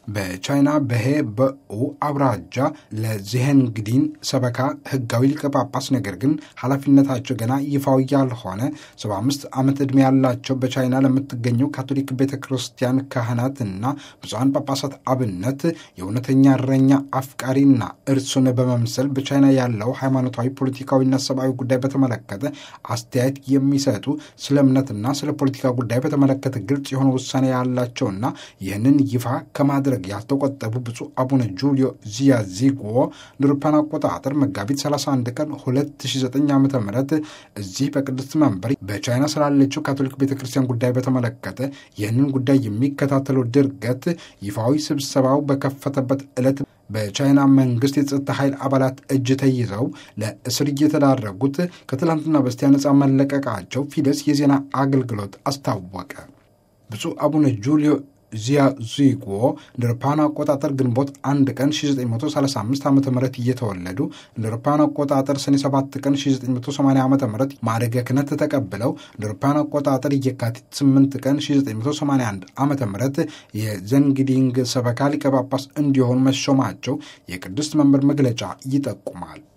በቻይና በሄ በኡ አብራጃ ለዚሄንግዲን ሰበካ ህጋዊ ሊቀ ጳጳስ ነገር ግን ኃላፊነታቸው ገና ይፋዊ ያልሆነ 75 ዓመት ዕድሜ ያላቸው በቻይና ለምትገኘው ካቶሊክ ቤተ ክርስቲያን ካህናትና ብፁዓን ጳጳሳት አብነት የእውነተኛ እረኛ አፍቃሪና እርሱን በመምሰል በቻይና ያለው ሃይማኖታዊ፣ ፖለቲካዊና ሰብአዊ ጉዳይ በተመለከተ አስተያየት የሚሰጡ ስለ እምነትና ስለ ፖለቲካ ጉዳይ በተመለከተ ግልጽ የሆነ ውሳኔ ያላቸውና ይህንን ይፋ ከማድረግ ያልተቆጠቡ ብፁዕ አቡነ ጁልዮ ዚያዚጎ ንሩፓን አቆጣጠር መጋቢት 31 ቀን 2009 ዓ ም እዚህ በቅድስት መንበር በቻይና ስላለችው ካቶሊክ ቤተ ክርስቲያን ጉዳይ በተመለከተ ይህንን ጉዳይ የሚከታተለው ድርገት ይፋዊ ስብሰባው በከፈተበት ዕለት በቻይና መንግስት የጸጥታ ኃይል አባላት እጅ ተይዘው ለእስር እየተዳረጉት ከትላንትና በስቲያ ነፃ መለቀቃቸው ፊደስ የዜና አገልግሎት አስታወቀ። ብፁዕ አቡነ ጁልዮ ዚያዚጎ እንደ አውሮፓውያን አቆጣጠር ግንቦት አንድ ቀን 1935 ዓ ም እየተወለዱ እንደ አውሮፓውያን አቆጣጠር ሰኔ 7 ቀን 1980 ዓ ም ማዕረገ ክህነት ተቀብለው እንደ አውሮፓውያን አቆጣጠር የካቲት 8 ቀን 1981 ዓ ም የዘንግዲንግ ሰበካ ሊቀ ጳጳስ እንዲሆኑ መሾማቸው የቅድስት መንበር መግለጫ ይጠቁማል።